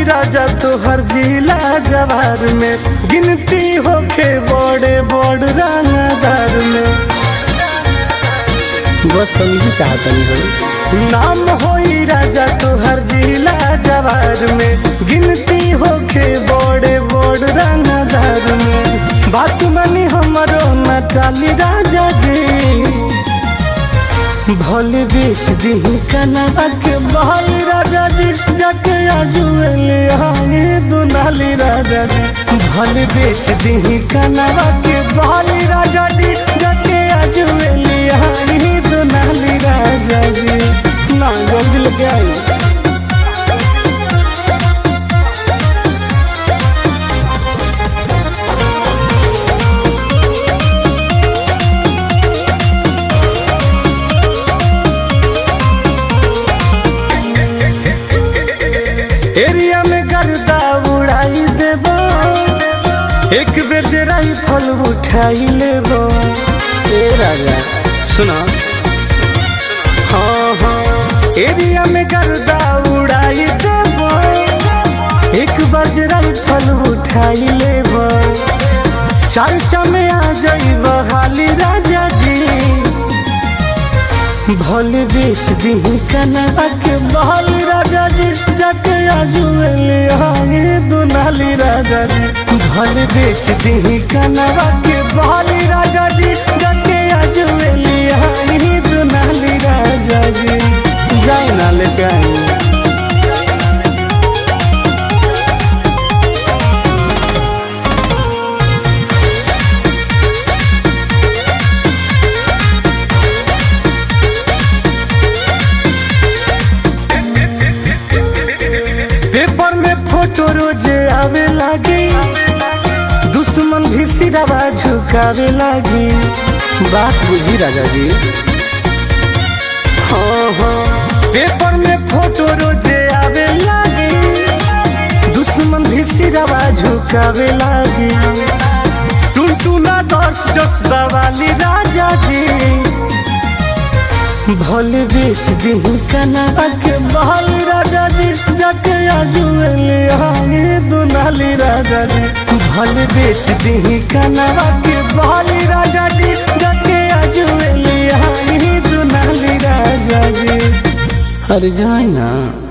राजा तोहर जिला जवार में गिनती होखे बड़े बड़ रंगदार में बस समझी चाहतनी हम नाम होई राजा तोहर जिला जवार में गिनती होखे बड़े बड़ रंगदार में बात मनी हमरो न टाली राजा जी भले बेच दी कनवा के बहाल राजा जी जाके आजुएले हानी दुनाली राजा जी भले बेच दी कनवा के बहाल राजा जी जाके आजुएले हानी दुनाली राजा जी ना जल्दी लेके आई एरिया में गर्दा उड़ाई देबो एक बेर जे राइफल उठाई लेबो ए राजा सुना हाँ हाँ एरिया में गर्दा उड़ाई देबो एक बार जे राइफल उठाई लेबो चर्चा में आ जाइब हाली राजा जी भले बेच दी कनवा के बहाल राजा जी जाके आजुएले हानी दुनाली राजा जी भले बेच दी कनवा के बहाल राजा जी जाके आजुएले हानी दुनाली राजा जी जाए ना लेके आई पेपर में फोटो रोजे आवे लागी दुश्मन भी सिरवा झुकावे लागी बात बुझी राजा जी हाँ हाँ पेपर में फोटो रोजे आवे लागी दुश्मन भी सिरवा झुकावे लागी टुनटुना दस जसबा वाली राजा जी भले बेच दी कनवा के बहाल राजा जी जाके आजुएले हानी दुनाली राजा जी भले बेच दी कनवा के बहाल राजा जी जाके आजुएले हानी दुनाली राजा जी अरे जाए ना